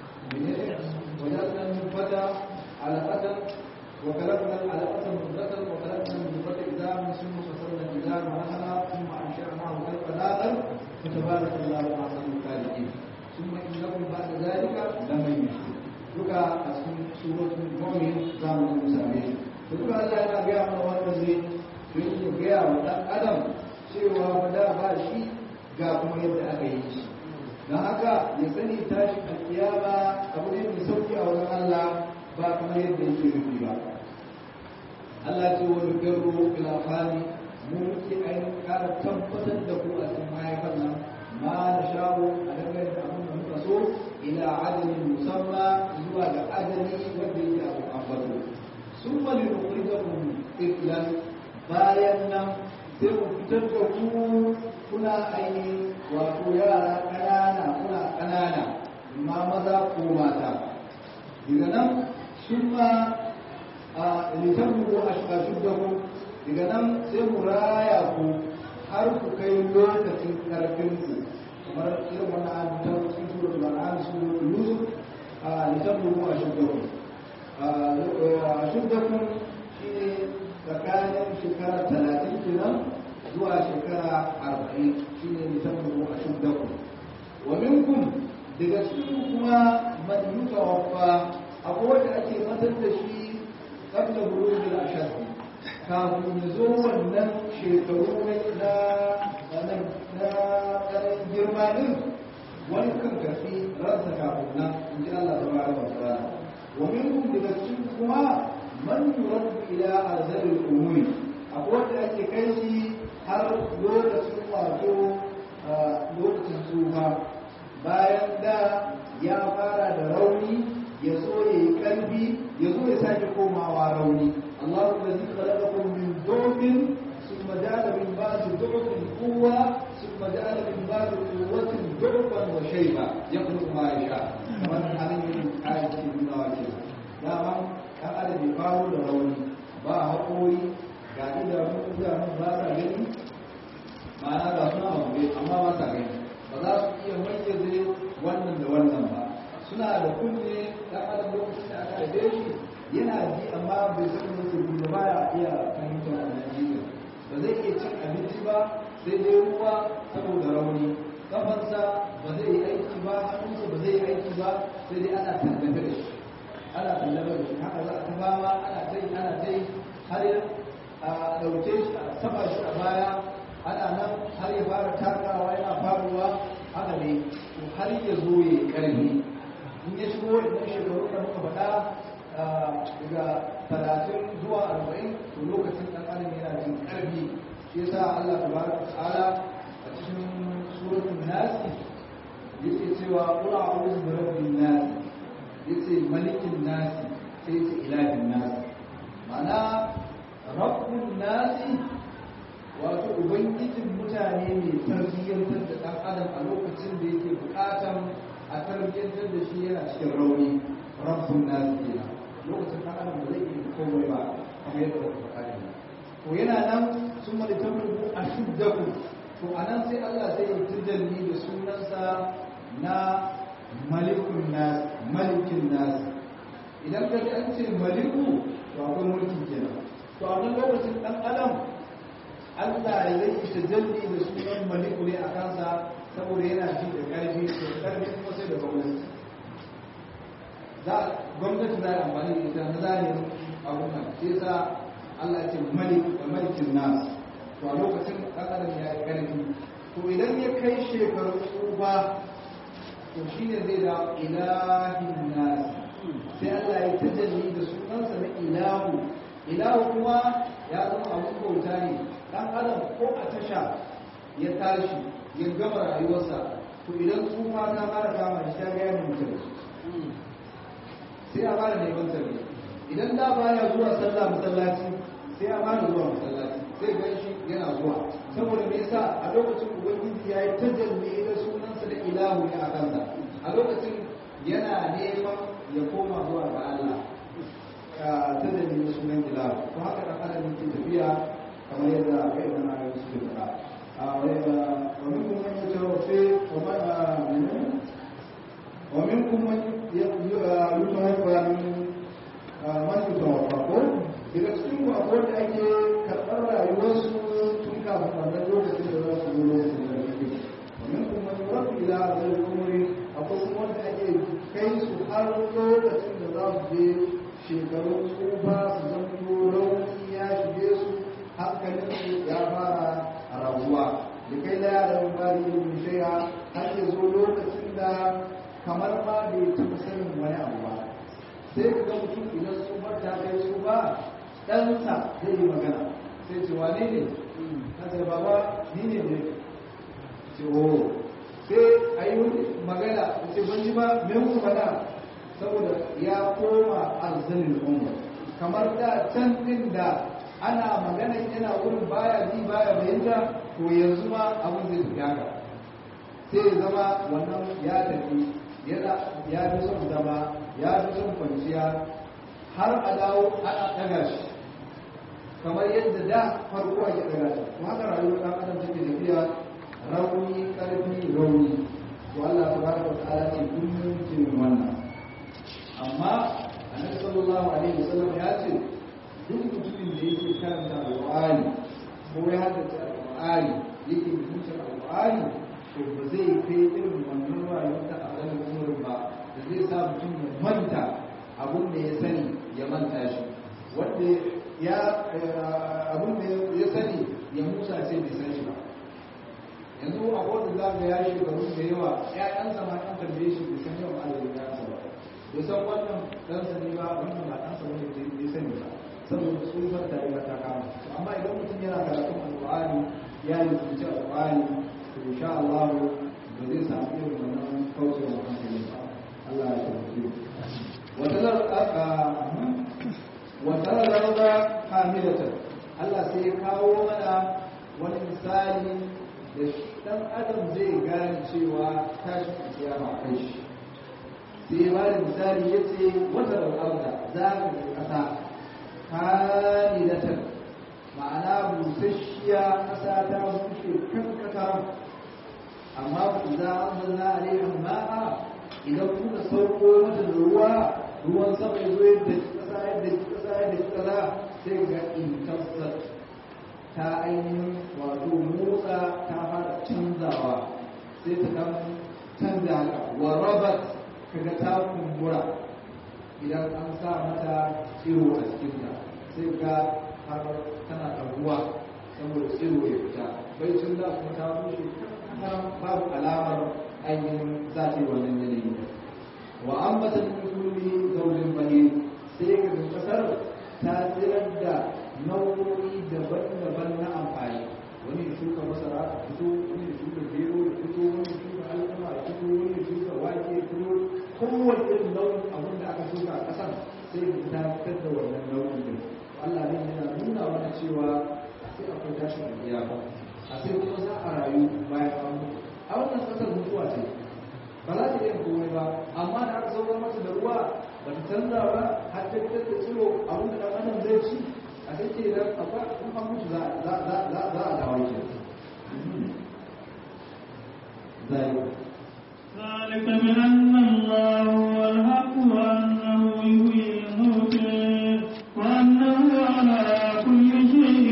وجعلنا من فتى علقة وكلكنا العلقة مضغة وكلكنا المضغة إذا ثم فصلنا إذا مرحنا ثم أنشأناه خلقا آخر فتبارك الله أحسن الخالقين ثم إنكم بعد ذلك لميتون duka a cikin suratul mu'min za mu yi same shi duka Allah yana gaya mana wannan zai don ya gaya wa dan adam cewa ba da ba shi ga kuma yadda aka yi shi don haka ya sani tashi alkiyama abu ne mai sauki a wurin Allah ba kuma yadda yake rufi ba Allah ce wani garro ila fani mu muke ainihin kara tabbatar da ku a cikin mahaifar nan ma na shawo a dangane da abin da muka so ila adadin musamma zuwa ga adadi wanda yake abu ambato sun mali nukuri da kun ikilan bayan nan sai mu fitar da ku kuna ainihin wato yara ƙanana kuna ƙanana ma maza ko mata daga nan sun ma a litabbu ashqashudakum daga nan sai mu raya ku har ku kai lokacin karfin ku kamar irin wannan an ta cikin suratul an'am suratul yusuf a litabbu ashqashudakum ashqashudakum shine tsakanin shekara talatin kenan zuwa shekara arba'in shine litabbu ashqashudakum wa minkum daga cikin kuma man yutawaffa akwai wanda ake matar da shi qabla bulugil ashad kafin ya zo wannan shekaru na na na ƙarin girma din wani kan karfi ransa kafin nan in ji Allah tabaraka wa ta'ala wa minhum daga cikin kuma man yuraddu ila azalil umuri akwai wanda ake kai shi har lokacin wato lokacin tsufa bayan da ya fara da rauni ya so ya yi ƙarfi ya zo ya sake komawa rauni Allahu allazi khalaqakum min dhurrin thumma ja'ala min ba'di dhurrin quwwa thumma ja'ala min ba'di quwwatin dhurran wa shayba yakhluqu ma yasha kamar halin yin ayati nuna wake dama kan adam ya faro da rauni ba haƙori ga idanun idanun ba sa gani ma'ana ga suna abu amma ba sa gani ba za su iya mayyaze wannan da wannan ba suna da kunne dan adam lokacin da aka haife shi yana ji amma bai san da su da baya iya fahimtar wannan jikin ba zai iya cin abinci ba sai dai ruwa saboda rauni kafansa ba zai yi aiki ba hannunsa ba zai yi aiki ba sai dai ana tallafe da shi ana tallafe da shi haka za a ta fama ana ta yi ana ta yi har a ɗauke shi a saba shi a baya ana nan har ya fara takawa yana faruwa haka ne to har ya zo ya yi ƙarfi in ya shigo idan shekaru da muka faɗa daga talatin zuwa arba'in to lokacin ɗan adam yana jin ƙarfi shi yasa Allah tabaraka ta'ala a cikin suratul nasi yake cewa qul a'udhu bi rabbin nas yace malikin nasi sai yace ilahin nasi ma'ana rabbun nasi wato ubangijin mutane ne tarbiyyantar da ɗan adam a lokacin da yake buƙatan a tarbiyyantar da shi yana cikin rauni rabbun nasi kenan lokacin ɗan adam ba zai iya komai ba kamar yadda wata faɗa ne to yana nan sun mali tabrubu a shuddaku to a nan sai Allah zai yi tijalli da sunansa na malikun nas malikin nas idan ka ji an ce maliku to akwai mulki kenan to a nan lokacin ɗan adam Allah ya zai tajalli da sunan maliku ne a kansa saboda yana ji da ƙarfi da ƙarfi kuma sai da gwamnati za gwamnati za a amfani da ita na zahirin abun nan sai sa Allah ce malik da malikin nas to a lokacin ɗan adam ya yi ƙarfi to idan ya kai shekaru tsufa to shine zai da ilahin nas sai Allah ya tajalli da sunansa na ilahu ilahu kuma ya zama abun bauta ne dan adam ko a tasha ya tashi ya gama rayuwarsa to idan tsufa ta fara kama shi ta ga ya mutu sai a fara neman tarbi idan da baya zuwa sallah masallaci sai a fara zuwa masallaci sai ga shi yana zuwa saboda me yasa a lokacin ubangiji ya yi tajalli da sunansa da ilahu ne a kansa a lokacin yana neman ya koma zuwa ga Allah tajalli da sunan ilahu ko haka dan adam yake tafiya kamar yadda kai da na yi su da ومنكم من يتوفي ومنكم من يتوفى من man yutawaffa daga cikin ku akwai da ake karɓar rayuwarsu tun kafin wannan lokacin da za su zo lokacin da suke domin kuma yurafu ila zai umri akwai kuma wanda ake kai su har lokacin da za su je shekarun tsufa su zanto rauni ya shige su hankalin su ya fara rabuwa da kai la ya da bari ilimin shaya har ya zo lokacin da kamar ma bai taɓa sanin wani abu ba sai ga mutum idan su ta kai su ba ɗansa zai yi magana sai ce wane ne na ce baba ni ne ne ce o sai a yi magana ce ban ji ba me muku faɗa saboda ya koma arzanin umar kamar da can ɗin da ana magana yana wurin baya ji baya bayanta to yanzu ma abin zai tafi haka sai ya zama wannan ya tafi ya fi son zama ya fi son kwanciya har a dawo ana ɗaga shi kamar yadda da farko ake ɗaga shi to haka rayuwar ɗan adam take tafiya rauni ƙarfi rauni to Allah tabaraka wa ta'ala ce kullum jin wannan amma annabi sallallahu alaihi wasallam ya ce duk mutumin da yake karanta alqur'ani ko ya haddace alqur'ani yake mutunta alqur'ani to ba zai kai irin wannan rayuwar da a zanen umurin ba da zai zai sa mutum ya manta abun da ya sani ya manta shi wanda ya abun da ya sani ya musa sai bai san shi ba yanzu a wanda za ga ya shekaru da yawa ƴaƴansa ma an tambaye shi bai san yawan adadin ɗansa ba bai san wannan ɗansa ne ba wannan ba ɗansa wani bai sani ba saboda tsufar ta riga ta kama amma idan mutum yana karatun alƙur'ani ya yi zuci alƙur'ani to insha Allah ba zai samu irin wannan kaucewa hankali ba Allah ya tabbata wata rarraba hamilatan Allah sai ya kawo mana wani misali da shi dan adam zai gane cewa tashi kiyama kai shi sai ba da misali ya ce wata rarraba za ka ga ƙasa hamilatan ma'ana busasshiya ƙasa ta bushe kankata amma ku za a zanna a rehan ma'a idan kuka sauko mata da ruwa ruwan sama ya zo yadda ƙasa yadda ƙasa yadda ƙasa sai ga intansar ta ainihin wato motsa ta fara canzawa sai ta kan canza haka wa rabat kaga ta kumbura idan an sa mata tsiro a cikinta sai ga har tana ɗaguwa saboda tsiro ya fita bai cin da kuma ta bushe babu alamar ainihin za ta yi wannan yanayi wa ambata min kulli zawjin bahir sai ga kasar ta tsirar da nau'o'i daban-daban na amfani wani ya shuka masara a fito wani ya shuka gero ya fito wani ya shuka alkama ya fito wani ya shuka wake ya fito kowane irin nau'in abin da aka shuka a ƙasar sai ga ta fitar da wannan nau'in din Allah ne yana nuna mana cewa a sai akwai tashin alƙiyama a sai kuma za a rayu bayan an mutu a wannan ƙasar mutuwa ce ba za ta iya komai ba amma da aka saukar mata da ruwa ba ta canza ba har ta fitar da tsiro abin da ɗan adam zai ci a sai ce idan akwai in an mutu za a dawo ke zai ذلك بأن الله هو الحق وأنه يحيي الموتى وأنه على كل شيء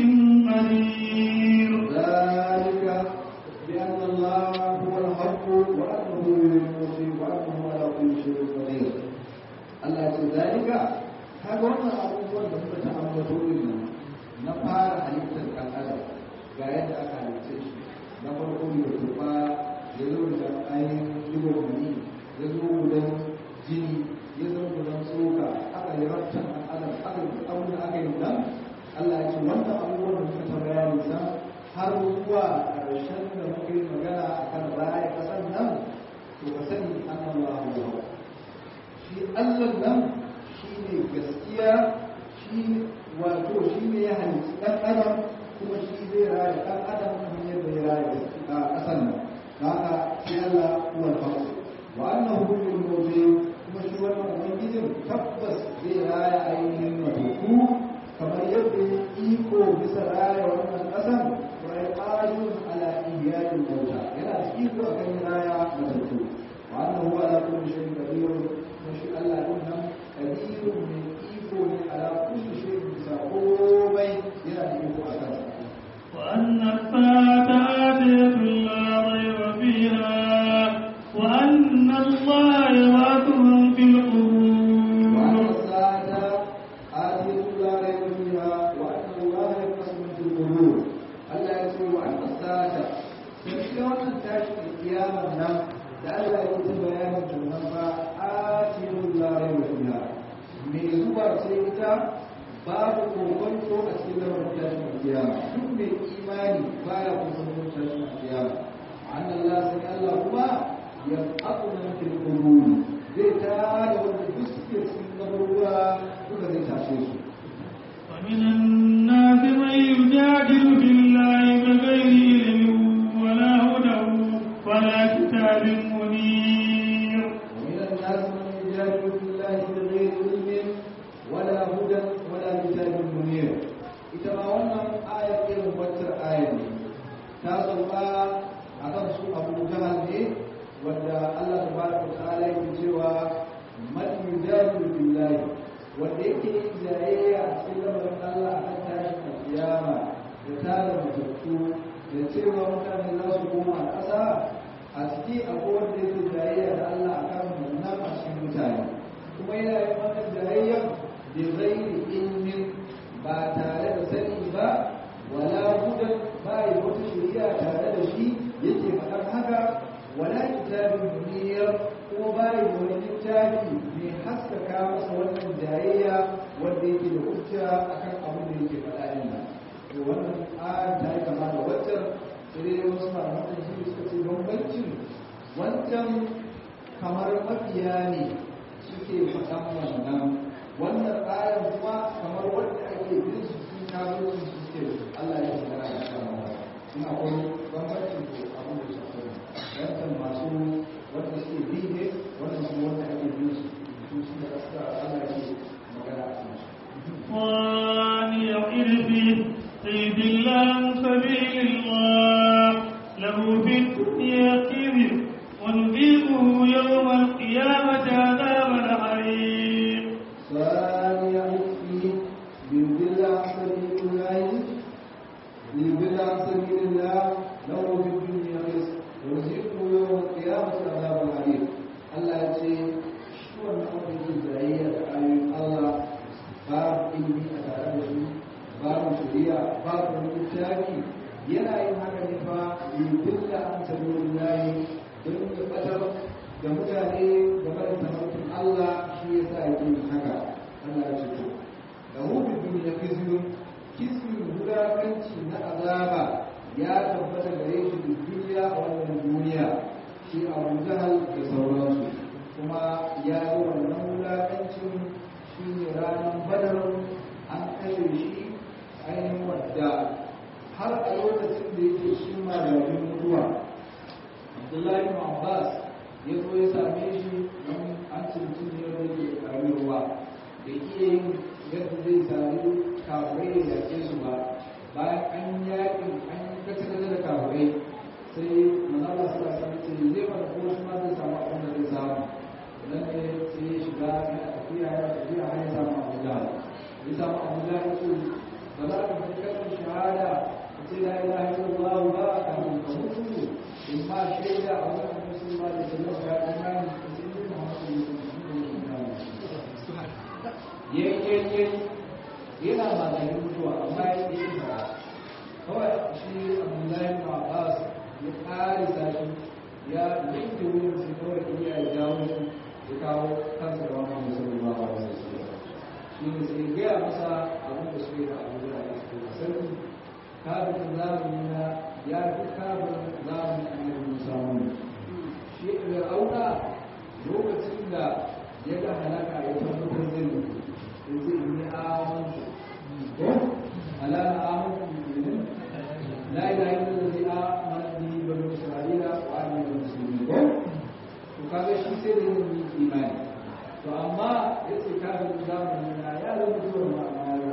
قدير ذلك بأن الله هو الحق وأنه يحيي الموتى وأنه على كل شيء قدير Allah ya ce zalika kaga wannan abubuwan da muka ta ambato din nan na fara halittar kan adam ga yadda aka halitta shi na farko da turba ya zo da ainihin digo mani ya zo gudan jini ya zo gudan tsoka aka yi rabtan kan adam aka yi abin da aka yi nan Allah ya ce wannan abubuwan da muka ta bayani sa har zuwa ƙarshen da muka yi magana akan raya ƙasar nan to ka sani annallahu shi Allah nan shi ne gaskiya shi wato shi ne ya halitta ɗan adam kuma shi zai raya ɗan adam kamar yadda ya raya a ƙasar nan da haka sai Allah kuwa haƙu wa annahu lil mawdi kuma shi wannan ubangijin tabbas zai raya ainihin matuku kamar yadda ya iko bisa raya wannan ƙasar wa ya ƙayyun ala ihya'il mauta yana da iko akan raya matuku wa annahu ala kulli shay'in qadir shi Allah din nan kadirun mai iko ne ala kulli shay'in bisa komai yana da iko a kansa وأن الساعة آتية لا ريب فيها وأن الله يبعث من في وأن القبور الساعة آتية لا ريب فيها وأن الله يقسم في القبور Allah ya ce wa annas sa'ata sai shi wannan tashi kiyamar nan da Allah ya yi bayanin tunan ba atirul la rayba fiha me zuwa ce ita babu kokonto a cikin lamarin tashin kiyama duk mai imani baya kokonto tashin kiyama annan Allah sai Allah kuma ya aquna fil qubur zai tada wanda duk suke cikin kaburwa duka zai tashe su ومن الناس من يجادل في الله بغير علم ولا هدى ولا كتاب منير ومن الناس من يجادل في الله بغير علم ولا هدى ولا كتاب منير ita ma wannan ayar irin wacce ayar ne ta sauka a kan su abu jahal ne wanda Allah tabaraka wa ta'ala yake cewa man yujadilu billahi wanda yake yin jayayya a cikin lamarin Allah a kan tashin kiyama da tara matattu da cewa mutane za su koma a ƙasa a ciki akwai wanda yake jayayya da Allah a kan wannan a cikin mutane yake da hujja akan abin da yake faɗa din nan to wannan ayar ta yi kama da waccan sai dai wasu malaman tafsiri suka ce bambancin wancan kamar mafiya ne suke faɗan wannan wannan ayar kuma kamar wanda ake bin su sun kawo su suke Allah ya magana da kan in akwai bambancin ko abin da su akwai wancan masu wanda suke bi ne wannan kuma wanda ake bin su su su da suka Allah ya magana a kan su ثاني عرفه قيد الله سبيل الله له في الدنيا قيد ونذيقه يوم القيامة عذاب الحريق ثاني عرفه ليضل عن سبيل الله ليضل عن سبيل الله له في الدنيا خزي ونذيقه يوم القيامة عذاب الحريق Allah ya ce shi wannan wanda ke jayayya da ayoyin Allah babu ilimi a tare da su babu shari'a babu wani littafi yana yin haka ne fa yubulla an sabilin lahi don ya batar da mutane game da tafarkin Allah shi ya sa yake yin haka Allah ya ce to da hudu duniya kizyun kizyun wulakanci na azaba ya tabbata gare shi da duniya a wannan duniya shi abu jahal da sauransu kuma ya yi wannan wulakancin shi ne ranar badar an kashe shi ainihin wadda har a lokacin da yake shi malamin mutuwa abdullahi ibn abbas ya zo ya same shi don an cinci ne wanda yake karami ruwa da iya yin yadda zai sami kafirai da yake su ba bayan an yakin an kace da kafirai sai manala suna san ce zai fara ko shi ma zai samu abin da zai samu nan ne sai ya shiga yana tafiya yana tafiya har ya samu abu da ya samu abu da ya ce ba za ka fi kalmar shahada ka ce la ilaha illallah ba ka ka mutu in ma shaida a wani annabi sallallahu alaihi wasallam ya imani ka ce ni Muhammadu sallallahu alaihi wasallam yana maganin mutuwa amma ya yi ba kawai shi abdullahi ibn abbas ya ƙari sashi ya yanke wurin su kawai iya ya jawo shi ya kawo kansa da wani musulmi ba wa wasu su shi ne sai gaya masa abin da suke da abu da ya suke da sarki kafin zamani na ya fi kafin zamani annabi musa mun shi da auna lokacin da ya ga halaka ya tabbatar zai mutu ya ce ni amantu ko alana amantu لا إله إلا الذي آمن به بنو إسرائيل وأنا من المسلمين وكذا شيء سيد من الإيمان فأما يتكاد الإسلام من آيات المسلم ما ما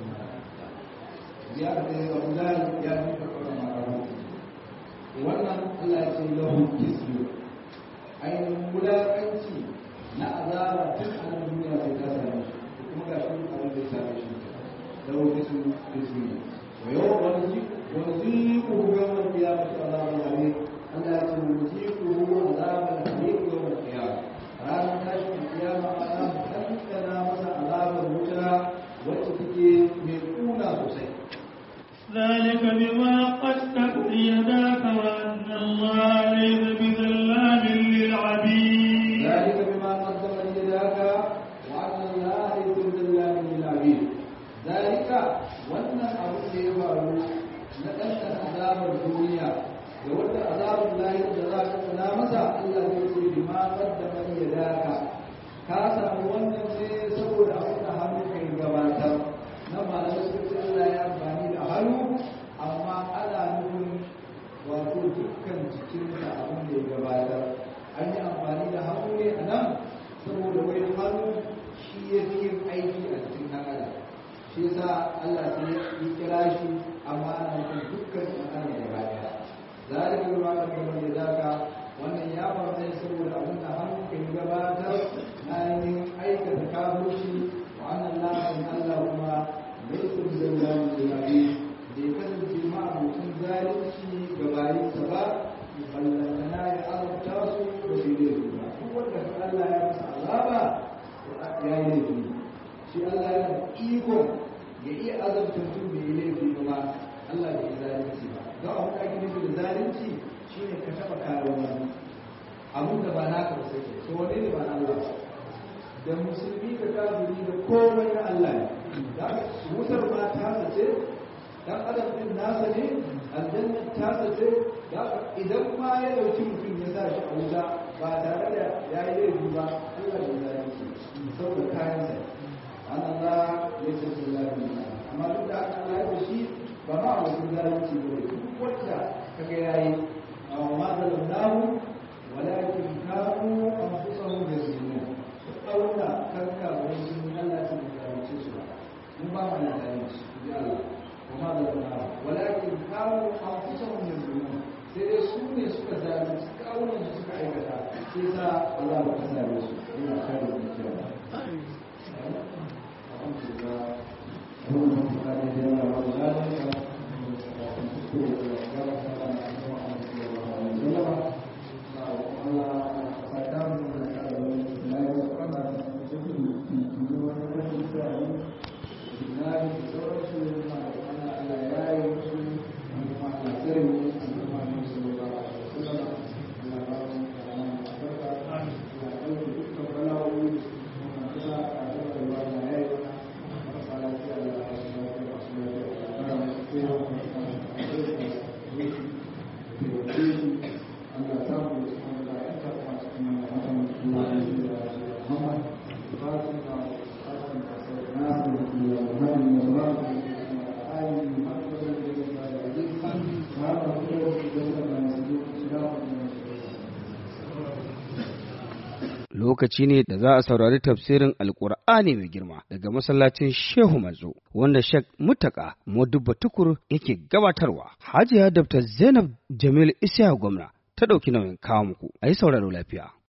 زيادة الأولاد يا من تقول ما رأوا wannan Allah ya ce lahu kisyu ainihin wulaƙanci na azaba tun a nan duniya sai ta same shi kuma ga shi abin da ya same shi lahu kisyu kisyu wa yau wani ونذيقه يوم القيامة عذاب الحريق ألا نذيقه عذاب الحريق يوم القيامة رانا تاشي القيامة أنا مكتنا مسا عذاب الوجه وتفكي من أولى حسين ذلك بما قدت يداك وأن الله ليس بظلام للعبيد ذلك بما قدمت يداك وأن الله ليس بظلام للعبيد ذلك وأن أبو سيفعل na ɗanɗan azabar duniya da wata azabar lahir da za ka tsana masa Allah zai ce bi ma wadda man ya daka ka samu wannan ne saboda abin da hannu kai gabatar na malamai sun ce Allah ya amfani da hannu amma ana nufin wato dukkan jikinsa abin da ya gabatar an yi amfani da hannu ne a nan saboda wai hannu shi ya fi yin aiki a cikin ɗan adam shi yasa Allah sai ya kira shi amma ana nufin dukkan mutane da baya zalika bima qaddama yadaka wannan ya faru ne saboda abin da hannu kan gabatar na yin aikata kafirci wa annan lafin Allah kuma laysa bizallamin lil abid bai kasance ma abokin zalunci ga bayinsa ba ballantana ya azabta su ba su yi laifi ba duk wanda Allah ya masa azaba ya yi laifi shi Allah ya da ikon ya iya azabta mutum bai yi laifi ba Allah bai yi zalunci ba don abin da ake nufi da zalunci shine ka taba kare wani abin da ba naka ba sai to wani ne ba na Allah ba da musulmi da kafiri da komai na Allah ne nasa ne aljanna tasa ce idan ma ya dauki mutum ya sa shi a wuta ba tare da ya yi laifi ba Allah ya zalunci saboda kayan sa Allah ya ce su zalunci amma duk da aka Allah ya shi ba ma wasu zalunci ba duk wanda kaga yayi amma ma zalamnahu walakin kanu anfusahum yazlimun auna kanka wani sun Allah ya zalunce su ba mun ba mu zalunci ya Allah وما ظلمناهم ولكن كانوا انفسهم يظلمون sai dai su ne suka zalunci kawunan su suka aikata sai sa Allah ba ta zabe su ina kare da kiyaye lokaci ne da za a saurari tafsirin alkur'ani mai girma daga masallacin shehu manzo wanda shek mutaka modubba tukur yake gabatarwa hajiya dr zainab jamil isya gwamna ta ɗauki nauyin kawo muku a yi sauraro lafiya